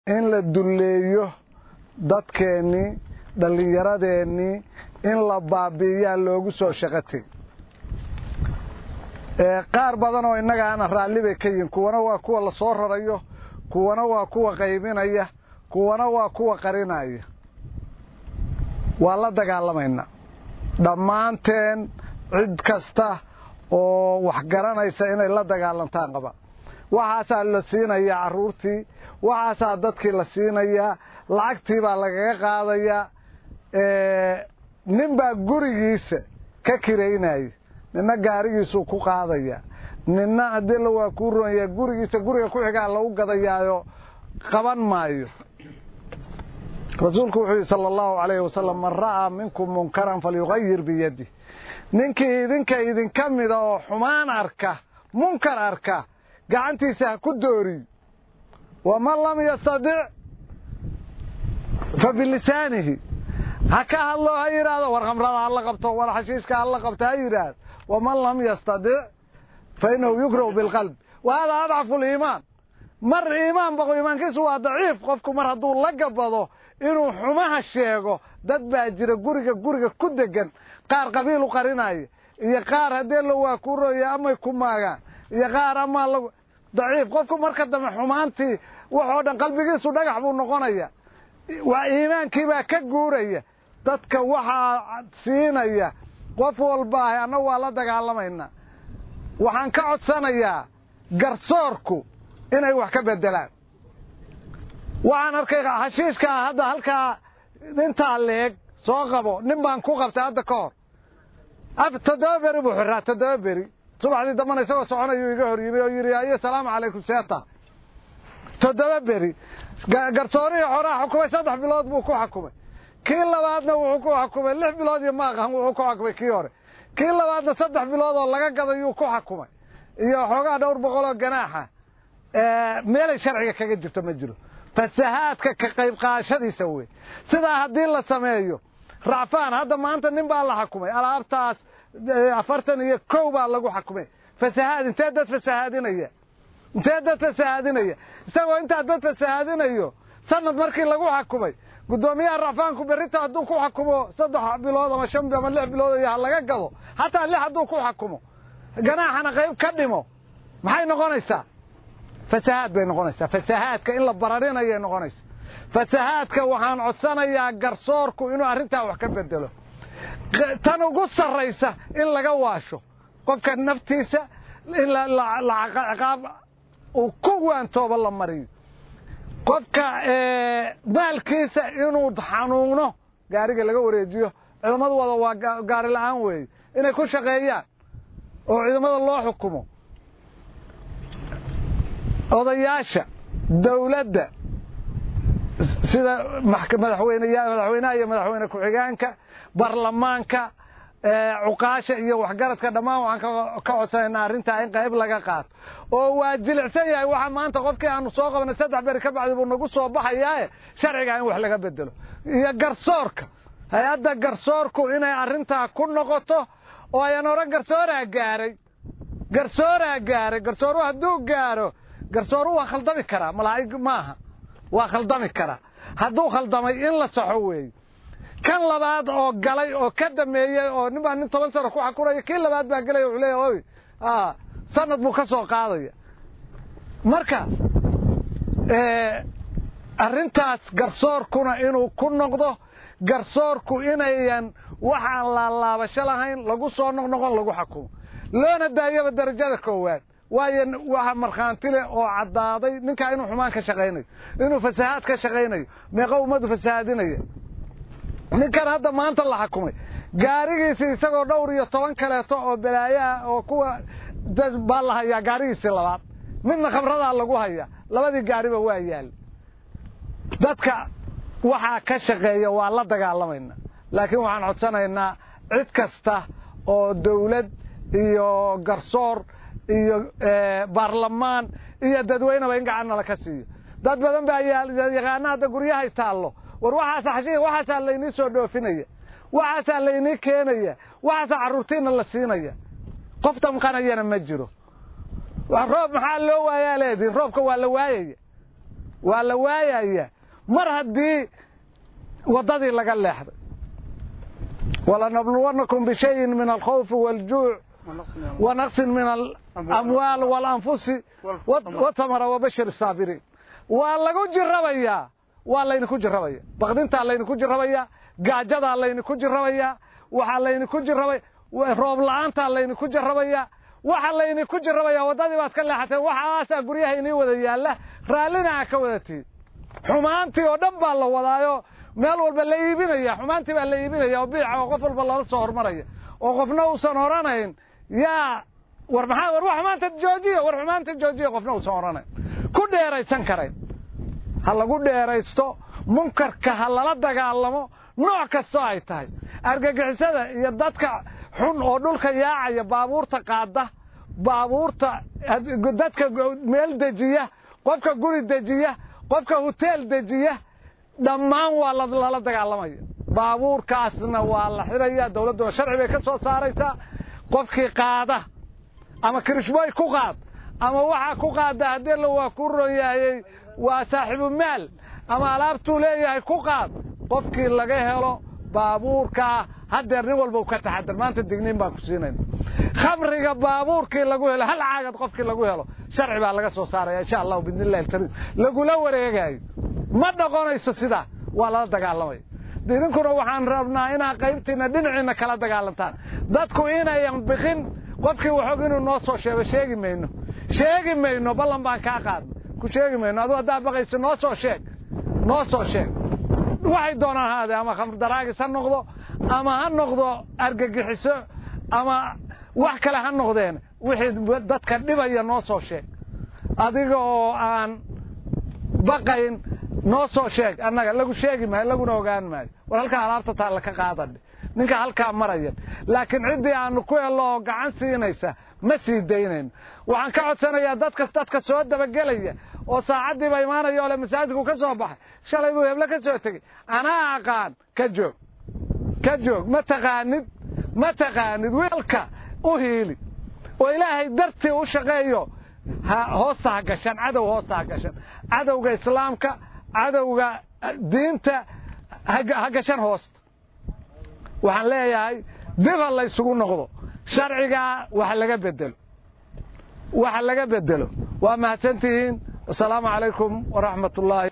in la dulleeyo dadkeennii dhallinyaradeenii in la baabi'iyaa loogu soo shaqatay qaar badan oo innaga ana raalli bay ka yihin kuwana waa kuwa la soo rarayo kuwana waa kuwa qaybinaya kuwana waa kuwa qarinaya waa la dagaalamaynaa dhammaanteen cid kasta oo wax garanaysa inay la dagaalantaan qaba waxaasaa la siinayaa carruurtii waxaasaa dadkii la siinayaa lacagtii baa lagaga qaadayaa nin baa gurigiisa ka kiraynaya ninna gaarigiisuu ku qaadaya ninna haddii la waa kuu roonyaa gurigiisa guriga ku xigaa lagu gadayaayo qaban maayo rasuulku wuxuu yidhi sala allahu calayhi wasalam man ra'aa minkum munkaran falyuqayir biyadih ninkii idinka idinka mida oo xumaan arka munkar arka gacantiisa ha ku dooriy waman lam yastadic fa bilisaanihi ha ka hadlo ha yidhaahdo war khamrada hala qabto war xashiishka hala qabto ha yidhaahdo waman lam yastadic fa innahu yukrahu bilqalbi wa hada adcafu liimaan mar iimaan baqo iimaankiisu waa daciif qofku mar hadduu la gabado inuu xumaha sheego dad baa jira guriga guriga ku degan qaar qabiilu qarinaya iyo qaar haddee la waa ku roya amay ku maagaan iyo qaar amaa lag daciif qofku marka dambe xumaantii waxoo dhan qalbigiisu dhagax buu noqonaya waa iimaankii baa ka guuraya dadka waxaa siinaya qof walbaahay annagu waa la dagaalamaynaa waxaan ka codsanayaa garsoorku inay wax ka bedelaan waxaan arkay xashiishkaa hadda halkaa intaa leeg soo qabo nin baan ku qabtay hadda ka hor toddoba beri buu xiraa toddoba beri subaxdii dambana isagoo soconayuu iga hor yimi oo yidhi ayo salaamu calaykum seeta toddoba beri garsoorihii xoraa xukumay saddex bilood buu ku xukumay kii labaadna wuxuu ku xukumay lix bilood iyo maaqan wuxuu ku xukumay kii hore kii labaadna saddex bilood oo laga gadayuu ku xukumay iyo xoogaa dhowr boqol oo ganaaxa meelay sharciga kaga jirto ma jiro fasahaadka ka qayb qaadashadiisa wey sidaa haddii la sameeyo racfaan hadda maanta nin baa la xukumay alaabtaas afartan iyo kow baa lagu xukumay fasahaad intee dad fasahaadinaya intee dad fasahaadinaya isagoo intaa dad fasahaadinayo sanad markii lagu xukumay guddoomiyaha racfaanku berrita hadduu ku xukumo saddex bilood ama shan ama lix bilood iyo ha laga gado hataa lix hadduu ku xukumo ganaaxana qayb ka dhimo maxay noqonaysaa fasahaad bay noqonaysaa fasahaadka in la bararinayay noqonaysa fasahaadka waxaan codsanayaa garsoorku inuu arrintaa wax ka bedelo tan ugu sarraysa in laga waasho qofka naftiisa in ciqaab uu ku waantooba la mariyo qofka maalkiisa inuu xanuuno gaariga laga wareejiyo ciidamadu wada waa gaari la-aan weeye inay ku shaqeeyaan oo ciidamada loo xukumo odayaasha dawladda sida madaxweynaha iyo madaxweyne ku-xigeenka baarlamaanka cuqaasha iyo waxgaradka dhammaan waxaan ka codsanaynaa arrintaa in qayb laga qaato oo waa jilicsan yahay waxaa maanta qofkii aanu soo qabanay saddex beri ka bacdi buu nagu soo baxayaae sharcigaa in wax laga bedelo iyo garsoorka hay-adda garsoorku inay arrintaa ku noqoto oo ayan oran garsooraa gaaray garsooraa gaaray garsooru hadduu gaaro garsooru waa khaldami karaa malaa'ig maaha waa khaldami karaa hadduu khaldamay in la saxo weeye kan labaad oo galay oo ka dameeyey oo nin baa nin toban sano ku xakunaya kii labaad baa gelaya wuxuu leeya oy sanad buu ka soo qaadaya marka arrintaas garsoorkuna inuu ku noqdo garsoorku inayan waxaan laalaabasho lahayn lagu soo noqnoqon lagu xakumo loona daayaba darajada koowaad waayo waxa markhaanti leh oo caddaaday ninkaa inuu xumaan ka shaqaynayo inuu fasahaad ka shaqaynayo meeqa ummadu fasahaadinaya ninkan hadda maanta la xakumay gaarigiisii isagoo dhowr iyo toban kaleeto oo balaayaha oo kuwa baa la hayaa gaarigiisii labaad midna khamradaa lagu hayaa labadii gaariba waa yaal dadka waxaa ka shaqeeya waa la dagaalamaynaa laakiin waxaan codsanaynaa cid kasta oo dawlad iyo garsoor iyo baarlamaan iyo dadweyneba in gacan nala ka siiyo dad badan baa yaqaana hadda guryahay taallo war waxaasa xashiga waxaasaa laynii soo dhoofinaya waxaasaa laynii keenaya waxaasaa carruurtiina la siinaya qof damqanayana ma jiro roob maxaa loo waayaa leedihin roobka waa la waayaya waa la waayaya mar haddii waddadii laga leexday walanabluwannakum bishayin min alkhawfi waaljuuc wanaqsin min alamwaal waalanfusi watamara wabashir saabiriin waa lagu jirabayaa waa laydinku jirabaya bakdintaa laydinku jirabaya gaajadaa laydinku jirabaya waxaa laydinku jirabaya roob la-aantaa laydinku jirabaya waxa laydinku jirabaya waddadii baad ka leexateen waxaasaa guryaha inii wada yaalla raallina aa ka wadatiin xumaantii oo dhan baa la wadaayo meel walba la iibinaya xumaantii baa la iibinaya oo biica oo qof walba lala soo hormaraya oo qofna uusan oranayn yaa war maxaa war xumaanta joojiya war xumaanta joojiya qofna uusan oranayn ku dheeraysan karayn ha lagu dheeraysto munkarka ha lala dagaalamo nooc kastoo ay tahay argagixisada iyo dadka xun oo dhulka yaacaya baabuurta qaada baabuurta dadka meel dejiya qofka guri dejiya qofka hoteel dejiya dhammaan waa lala dagaalamaya baabuurkaasna waa la xidhaya dawladdu sharci bay ka soo saaraysaa qofkii qaada ama kirishboy ku qaad ama waxaa ku qaada haddii la waa ku royaayey waa saaxiibu maal ama alaabtuu leeyahay ku qaad qofkii laga helo baabuurkaa haddeer nin walba u ka taxadar maanta digniin baan ku siinayna khamriga baabuurkii lagu helo hal caagad qofkii lagu helo sharci baa laga soo saaraya insha allahu biidni illahi alkariim lagula wareegayo ma noqonayso sidaa waa lala dagaalamaya idinkuna waxaan rabnaa inaad qaybtiina dhinaciina kala dagaalantaan dadku inayan bikin qofkii waxoog inuu noo soo sheego sheegi mayno sheegi mayno ballan baan kaa qaadna ku sheegi mayno aduu haddaa baqayso noo soo sheeg noo soo sheeg waxay doonaan haadee ama khamrdaraagis ha noqdo ama ha noqdo argagixiso ama wax kale ha noqdeen wixii dadka dhibaya noo soo sheeg adiga oo aan baqayn noo soo sheeg annaga lagu sheegi maayo laguna ogaan maayo war halkaa alaabta taalla ka qaadadhe ninka halkaa marayan laakiin ciddii aanu ku hello oo gacan siinaysa ma sii daynayno waxaan ka codsanayaa dadka dadka soo dabagelaya oo saacaddiiba imaanaya oo le masaajidku ka soo baxay shalay buu heblo ka soo tegey anaa aqaan ka joog ka joog ma taqaanid ma taqaanid wiilka u hiili oo ilaahay dartii u shaqeeyo hoosta ha gashan cadow hoosta ha gashan cadowga islaamka cadowga diinta ha gashan hoosta waxaan leeyahay dib ha laysugu noqdo sharcigaa wax laga bedelo waxa laga bedelo waa mahadsantihiin asalaamu calaykum waraxmat ullaahi